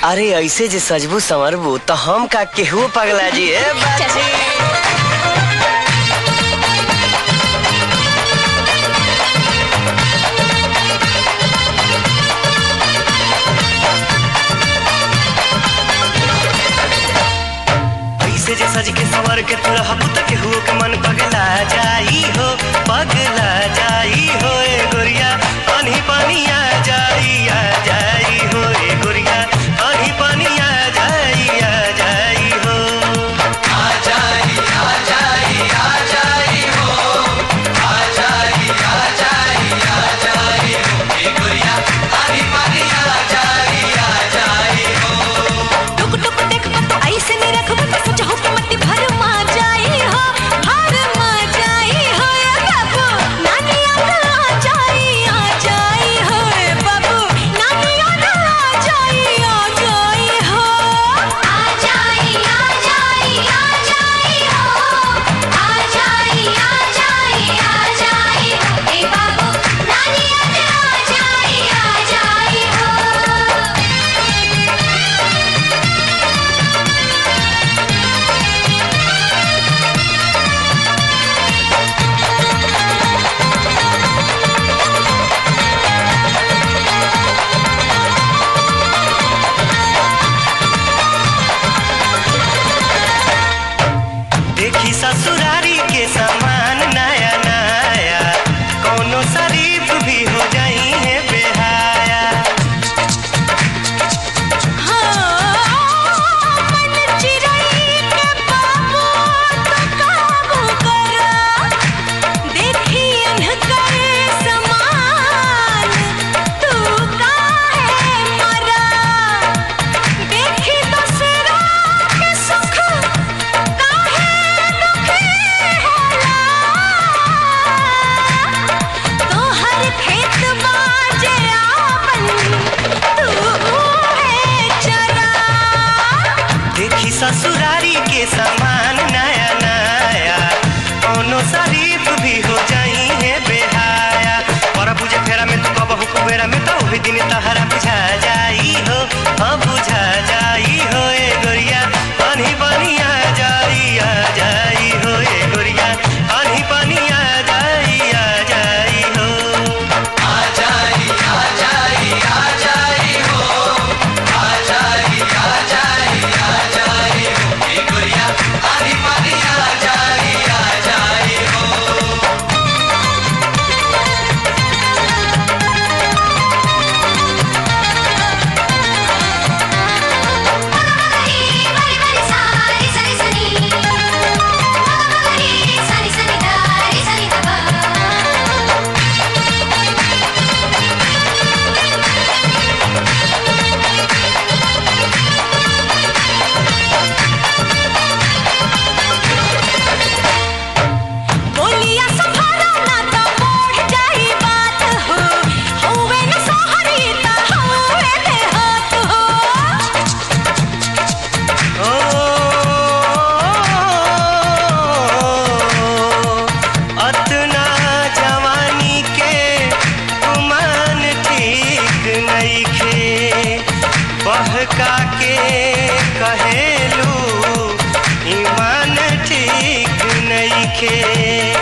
अरे ऐसे जे सजबू संवरबू तो हम का केहू पगला जी ए बाजी ऐसे जे सज के संवर के तू रहबू त केहू के मन पगला जाई हो पगला जाई हो ए गोरिया पानी पानी आ जाई आ जाई हो ए गोरिया पानी पानी आ जाई आ जाई हो टुक टुक देख मत ऐसे नहीं रखब तो सोच हो के मट्टी भर मा जाई हो भर मा जाई हो ए बाबू नानी याद आ जाई आ जाई हो ए बाबू नानी याद आ जाई आ जाई हो आ जाई आ जाई आ जाई हो आ जाई आ जाई आ जाई हो ए बाबू नानी याद आ जाई आ जाई हो देखी ससुरारी के सामान नया नया कोनो शरीफ भी हो जाई है बेहाया मन चिरई के बाबू तो काबू करा देखी अनकर समान तू काहे मरा देखी दूसरा के सुख काहे दुखी होला तोहर खेत बाजे आपन तू है चरा देखी ससुरारी के सामान नया नया कोनो शरीफ भी हो जाई है बेहाया पर बुझे फेरा में तू कबहू कुबेरा में तो वही दिन तहरा बुझा जाई हो हाँ बुझा जाई हो ए गोरिया पानी पानी आ जाई आ जाई हो ए गोरिया पानी पानी आ जाई आ जाई हो मगमगरी मरी मरी सारी सरी सनी मगमगरी सनी सनी दारी सनी दबा बोलिया संभारा ना तो मोड़ जाई बात हो होवे न सोहरी ता होवे देहात हो अतना जवानी के गुमान ठीक नइखे बहका के कहेलू ईमान ठीक नइखे